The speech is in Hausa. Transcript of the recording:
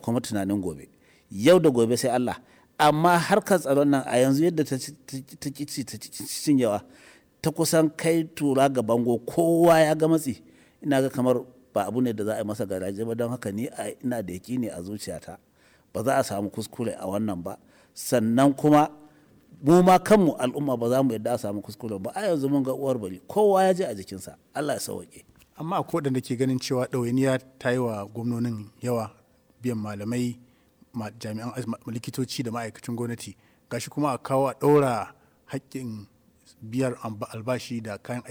kuma tunanin gobe yau da gobe sai Allah amma harkar tsaron nan a yanzu yadda ta kici ta cinyewa ta kusan kai tura ga bango kowa ya ga matsi ina ga kamar ba abu ne da za a yi masa garaje ba don haka ni ina da yaki ne a zuciyata ba za a samu kuskure a wannan ba sannan kuma mu ma kanmu al'umma ba za mu yadda a samu kuskure ba a yanzu mun ga uwar bari kowa ya ji a jikinsa Allah ya sauke amma a da ke ganin cewa ɗawainiya ta yi wa gwamnonin yawa biyan malamai jami'an likitoci da ma'aikacin gwamnati gashi kuma a kawo a ɗaura haƙƙin biyar albashi da kayan